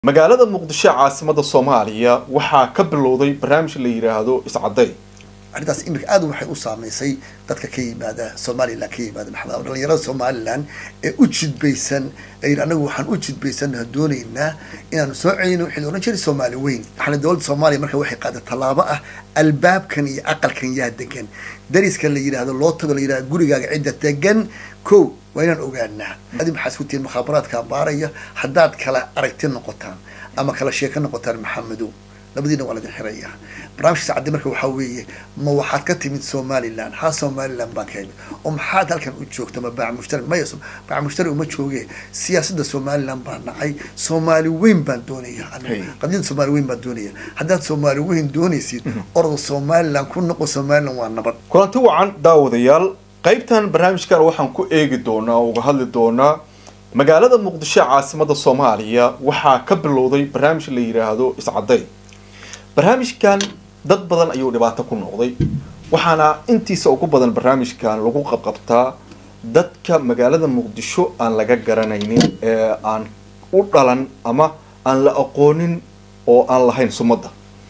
magaalada muqdisho caasimada soomaaliya waxaa ka bilowday barnaamij la yidhaahdo iscaday arrintaas imika aad waxay u saameysay dadka ka yimaada somalilan ka yimaada maxamed dhalinyarada somalilan ee u jidbaysan ee anagu waxaan u jidbaysana doonaynaa inaanu soo celino wixii la ohan jiray soomaali weyn waxaana dowladda soomaaliya marka waxay qaaday tallaabo ah albaabkan iyo aqalkan yaa degan dariska la yidhaahdo loo tago la yidhahdo gurigaaga cidda degan ko waa inaan ogaanaa adi maxaa isku tihiin mukhaabaraadka baaraya haddaad kala aragti noqotaan ama kala sheeko noqotaan maxamedow labadiina waa ladin xiraya barnaamijka sacadi marka waxaa weeye ma waxaad ka timid somalilan haa somalilan baan ka imid oo maxaad halkan u joogta ma baac mushtari maya baac mushtari uma jooge siyaasadda somalilan baan nacay soomaali weyn baan doonaya qadiyada soomaali weyn baan doonaya haddaad soomaali weyn doonaysid orda somalilan ku noqo somalilan waa nabad kulanti wacan daawadayaal qaybtan barnaamijkan waxaan ku eegi doonaa oo uga hadli doonaa magaalada muqdisho caasimada soomaaliya waxaa ka bilowday barnaamij la yidhaahdo iscaday barnaamijkan dad badan ayuu dhibaato ku noqday waxaana intiisa ugu badan barnaamijkan lagu qabqabtaa dadka magaalada muqdisho aan laga garanaynin ee aan u dhalan ama aan la aqoonin oo aan lahayn sumadda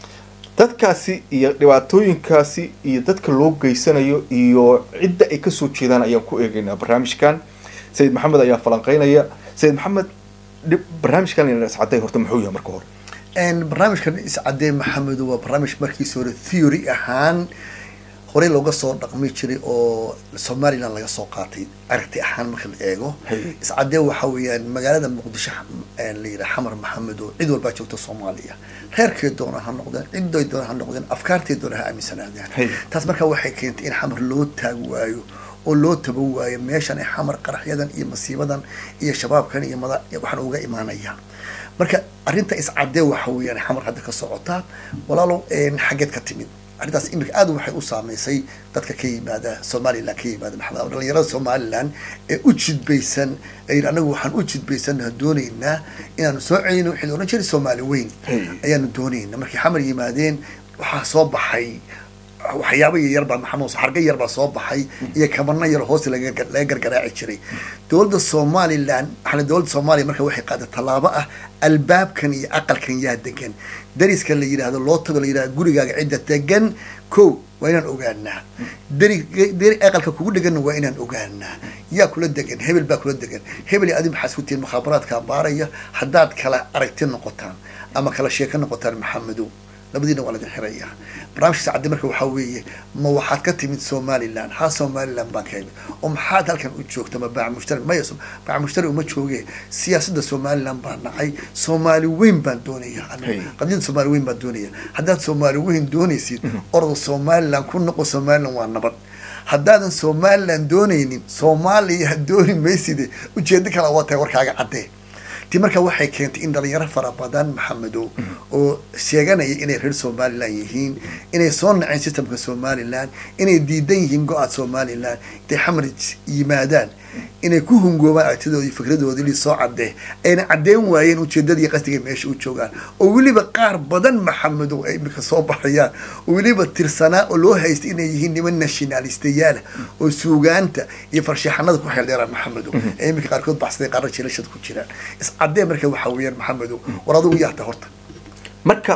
dadkaasi iyo dhibaatooyinkaasi iyo dadka loo geysanayo iyo cidda ay kasoo jeedaan ayaan ku eegeynaa barnaamijkan sayid maxamed ayaa falanqeynaya sayid maxamed barnaamijkan iscaday horta muxuu yahay marka hore barnaamijkan iscadee maxamedo waa barnaamij markiisa hore theory ahaan horey looga soo dhaqmi jiray oo somalilan laga soo qaatay aragti ahaan marka la eego iscadee waxa weeyaan magaalada muqdisho la yidhaha xamar maxamedo cid walbaa joogta soomaaliya reerkee doona ha noqdeen ciday doona ha noqdeen afkaartee doona ha aaminsanaadeen taas marka waxay keentay in xamar loo taag waayo oo loo taba waayo meeshan ay xamar qaraxyadan iyo masiibadan iyo shabaabkan iyo mada waxaan uga imaanaya marka arrinta iscadee waxa weeyaan xamar hadda ka socotaa walaalow xaggeed ka timid arrintaas imika aad waxay u saameysay dadka ka yimaada somalilan ka yimaada maxamed dhalinyarada somalilan ee u jidbaysan ee anagu waxaan u jidbaysana doonaynaa inaanu soo celino wixii la ohan jiray soomaali weyn ayaanu doonaynaa markay xamar yimaadeen waxaa soo baxay waxyaaba yaryar baa maxamed xarga yar baa soo baxay iyo kabana yar hoos laga gargaraaci jiray dowladda somalilan waxaana dowladda soomaaliya marka waxay qaaday tallaabo ah albaabkan iyo aqalkan yaa degan dariska la yidhaahdo loo tago la yidhahdo gurigaaga cidda degan ko waa inaan ogaanaa dari dari aqalka kugu dheganna waa inaan ogaanaa yaa kula degan hebel baa kula degan hebel adi maxaa isku tihiin mukhaabaraadka baaraya haddaad kala aragti noqotaan ama kala sheeko noqotaan maxamedow labadiina waa ladin xiraya barnaamijka sacadi marka waxaa weeye ma waxaad ka timid somalilan haa somalilan baan ka imid oo maxaad halkan u joogta ma baac mushtari maya baac mushtari uma jooge siyaasadda somalilan baan nacay soomaali weyn baan doonaya qadiyada soomaali weyn baan doonaya haddaad soomaali weyn doonaysid orda somalilan ku noqo somalilan waa nabad haddaadan somalilan doonaynin soomaaliya dooni mayside ujeedo kala waa tahay warkaaga caddee ti marka waxay keentay in dhalinyaro fara badan maxamedow oo sheeganaya inay reer somalilan yihiin inay soo naceen systemka somalilan inay diidan yihiin go-aad somalilan intay xamar yimaadaan inay ku hungoobaan aragtidoodii fikradoodii li soo cadee ayna caddeyn waayeen ujeedadii qasdigay meesha u joogaan oo weliba qaar badan maxamedow ay imika soo baxayaan oo weliba tirsanaa oo loo haystay inay yihiin niman nationalistayaala oo suugaanta iyo farshaxanada ku xeeldheeraan maxamedow ee imika qaarkood baxsaday qaarna jilashada ku jiraan iscadee marka waxaa weeyaan maxamedow war adigu yaata horta marka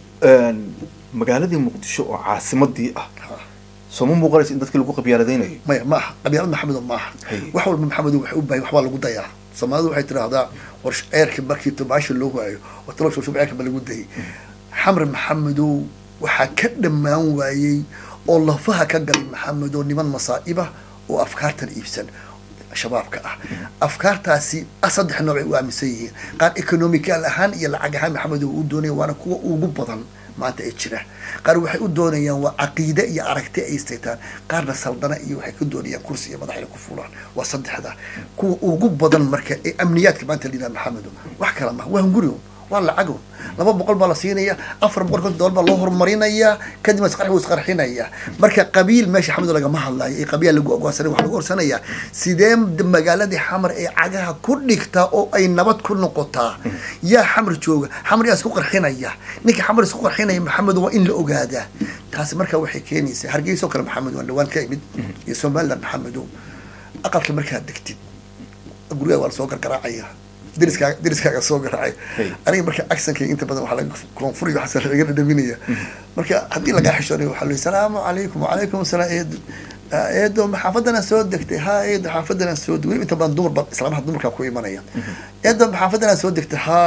magaaladii muqdisho oo caasimadii ah sooma muuqanaysa in dadkii lagu qabyaaladeynayo maya ma aha qabyaalad maxamedo ma aha wax walba maxamedo waxay u bahay waxbaa lagu dayaa soomaalidu waxay tidhaahdaa war ceerka markii tobaasha loo waayo watalo shubshub ceerka ba lagu dayay xamar maxamedow waxaa ka dhammaan waayey oo lafaha ka galay maxamedow niman masaa'iba oo afkaartan iibsan shabaabka ah afkaartaasi saddex nooc ay u aaminsan yihiin qaar economical ahaan iyo lacag ahaan maxamedow u doonaya waana kuwa ugu badan maanta ee jira qaar waxay u doonayaan waa caqiide iyo aragti ay istaytaan qaarna saldana iyo waxay ka doonayaan kursi iyo madax inay ku fuulaan waa saddexda kuwa ugu badan marka ee amniyaadka maanta layidhaha maxamedo wax kala maha waa hungurigon waa lacagon laba boqol baa la siinaya afar boqol konton dolar baa loo horumarinayaa kadibna isqarxi wuu isqarxinayaa marka qabiil meesha xamedo lagama hadlayo ee qabiil lagu ogoonsanay waxa lagu orsanayaa sidee magaaladii xamar ee cagaha ku dhigtaa oo ay nabad ku noqotaa yaa xamar jooga xamar yaa isku qarxinaya ninka xamar isku qarxinaya maxamed waa in la ogaadaa taasi marka waxay keenaysaa hargeyso kale maxamed waan dhawaan ka imid iyo somaliland maxamedo aqalka markaad degtid gurigaa waa lasoo gargaraacaya deriskaaga deriskaaga soo garaacay Hey. aniga marka actionkayga inta badan waxaa laga koonfuriga waxaas laga dhadhaminaya marka haddii lagaa xishoonayo waxaa layi salaamu calaykum wacalaykum asalaam eedo Ah, eedo ma xaafadana soo degtay ha eedo xaafadana soo degtay weliba inta badan dumar ba islaamaha dumarkaa ku imanaya eedo ma xaafadana soo degtay ha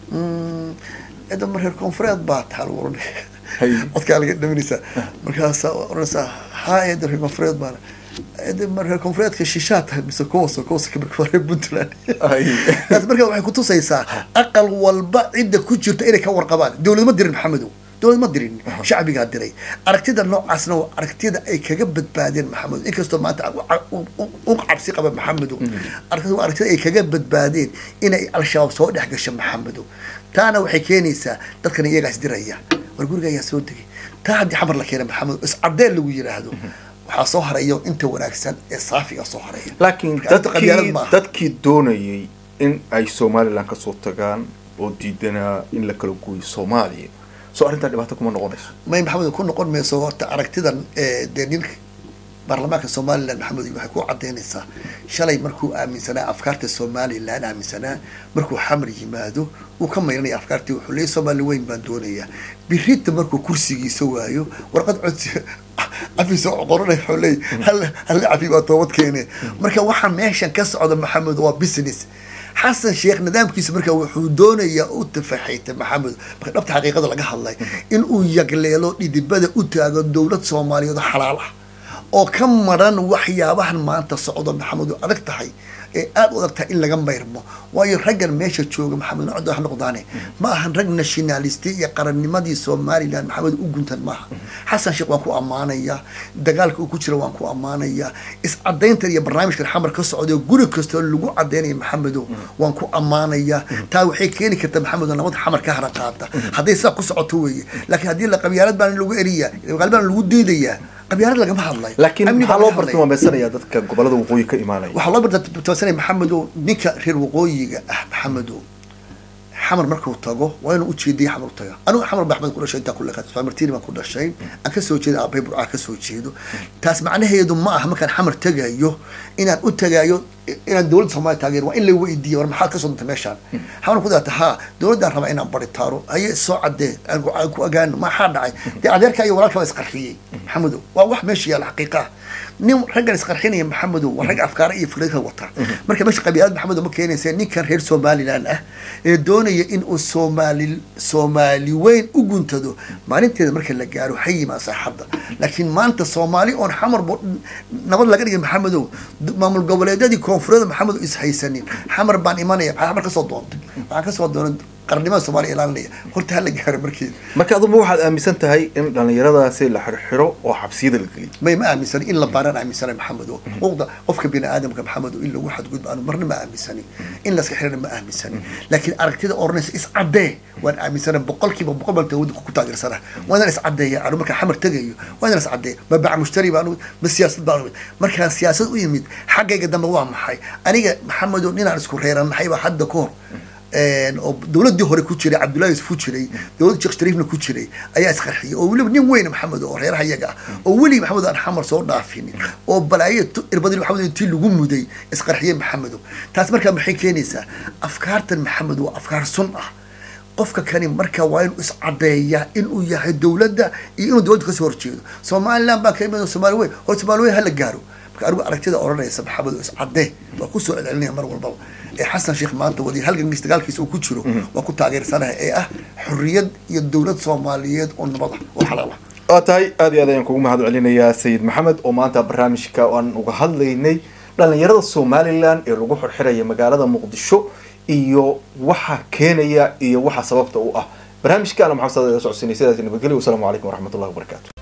mm, eedo ma reer koonfureed baa taha lagu oranaya Hay. codkaa laga dhaminaysaa markaasaa oranaysaa ha eedo reer koonfureed baana eedo ma reer koonfureedka shishaa tahay mise kooso kooso kamarka waa reer puntland Ay. taas marka waxay kutusaysaa aqal walba cidda ku jirta inay ka warqabaan dowlad ma dirin maxamedow dowlad ma dirin shacbigaa diray aragtida noocaasna waa aragtida ay kaga badbaadeen maxamedow inkastoo maanta u- u- u cabsi qaba maxamedow aragtida waa aragtida ay kaga badbaadeen inay al-shabaab soo dhex gasho maxamedow taana waxay keenaysaa dadkan iyagaas diraya war guriga ayaa soo degay taa haddii xamar la keena maxamedow iscadeen lagu yiraahdo waxaa soo haraya inta wanaagsan ee saafiga soo haraya laakiin Marka arrinta qabyaalad dadkii maaha. dadkii doonayay in ay somalilan kasoo tagaan oo diidanaa in la kala gooyo soomaaliya soo arrintaa dhibaato kuma noqonayso may maxamed ku noqon mayso horta aragtidan ee, dee ninka baarlamaanka somalilan maxamed waxay ku cadaynaysaa shalay markuu aaminsanaa afkaarta somalilan aaminsanaa markuu xamar yimaado uu ka mayranaya afkaartii wuxuu leeyahy somali weyn baan doonayaa birita markuu kursigiisa waayo warqad codsi cafiisa qoranay wuxuu leeyahy hal hal cafi baa toobad keene marka waxaa meeshan ka socda maxamed waa business xasan sheekh nidaamkiisa marka wuxuu doonayaa u tafaxayta maxamed marka dhabta xaqiiqada laga hadlay in uu yagleelo dhidibada u taago dowlad soomaaliyeed oo xalaal ah oo ka maran waxyaabahan maanta socdo maxamed oo adag tahay ee aada u adag tahay in laga mayrmo waayo raggan meesha jooga maxamed nocdo ha noqdaane ma ahan rag nationalisti iyo qarannimadii somalilan maxamed u guntan maaha xasan sheekh waan ku ammaanayaa dagaalka uu ku jira waan ku ammaanayaa iscadayntan iyo barnaamijkan xamar ka socda oo guri kastoo lagu cadaynaya maxamedow waan ku ammaanayaa taa waxay keeni kartaa maxamedo nabad xamar ka hara qaata hadday sidaa ku socoto weeye laakiin haddii la qabyaalad baan lagu eriyaa qabyaalad baan lagu diidayaa qabyaalad lagama hadlayo laakiin Amni maxaa baa loo laga hadlaya. bartilmaameysanayaa dadka gobolada waqooyi ka imaanaya waxaa loo bartaasanaya maxamedow ninka reer waqooyiga ah maxamedow xamar markuu tago waa inuu ujeediyay xamar u taga anigu xamar baa axmed ku dhashay intaan kule martini baan ku dhashay aan kasoo jeedo aabay burcaa kasoo jeedo taas macnaheedu ma aha markaan xamar tagayo inaan u tagayo inaan dowladda soomaaliya taageero waa in la weydiiyo war maxaad kasoo dantay meeshaan xamar ku daata haa dowladdaan rabaa inaan baritaaro haye soo cadee aan ku- aan ku ogaano maxaa dhacay dee adeerka iyo walaalka baa isqarxiyey maxamedow waa wax meesha yaala xaqiiqa ah nin raggan isqarxinaya maxamedow waa rag afkaara iyo fikrad kala wata marka meesha qabiilad maxamedow ma keenaysa ninkan reer somaliland ah ee doonaya in uu soomaali soomaali weyn u guntado maalinteeda marka la gaaro ha yimaa saaxadda laakiin maanta soomaali oon xamar bo- nabad laga dhigay maxamedow d- maamul goboleedyadii koonfureed maxamedow is haysanin xamar baan imanaya maxaa xamar kasoo doontay waxaan kasoo doonay qarnimada soomaaliya ilaalinaya horta ha la gaaro markeeda marka aduma waxaad aaminsan tahay in dhallinyaradaasi la xirxiro oo xabsiyada la geliyo may ma aaminsani in la baaraan aaminsana maxamed oo xuquuqda qofka bini aadamka maxamed oo in lagu xadgudbo aanu marna ma aaminsani in laska xirana ma aaminsani laakiin aragtida oranaysa iscadee waan aaminsana boqolkiiba boqol baan tawada ku taageersana waa inaan iscadeeya anu markaan xamar tegayo waa inaan iscadeeya ma bac mushtari baan ma siyaasad baan markaan siyaasad u yimid xaggayga dambe waa maxay aniga maxamed oo ninaan isku reeranahay baa hadda ka hor een, oo dowladii hore ku jiray cabdullahi yusuf ku jiray dowladda sheekh shariifna ku jiray ayaa isqarxiyay oo weliba nin weyn maxamed oo reeraha iyaga ah oo weli maxamed aan xamar soo dhaafinin oo balaayo tu- irbadii maxamed intii lagu muday isqarxiyay maxamedo taas markaa maxay keenaysaa afkaartan maxamed waa afkaar sun ah qofka kani marka waa inuu iscadeeyaa inuu yahay dowladda iyo inuu dowladda kasoo horjeedo somaliland baan ka imid somaali weyn hor somaali weyn hala gaaro marka anigu aragtida odhanaysa maxamed oo iscadee waa kusoo celcelinaya mar walbaba ee xasan sheekh maanta wadi halgankiis dagaalkiisa uu ku jiro waa ku taageersanaha ee ah xorriyad iyo dowlad soomaaliyeed oo nabad ah oo xalaal ah waa tahay aad iyo aad ayaan kugu mahad celinayaa sayid maxamed oo maanta barnaamijka aan uga hadlaynay dhallinyarada somalilan ee lagu xirxiraya magaalada muqdisho iyo waxa keenaya iyo waxa sababta u ah barnaamijka ana maxamed saad socodsiinay sidaas nabadgelyo wasalaamu calaykum waraxmatullahi wabarakaatu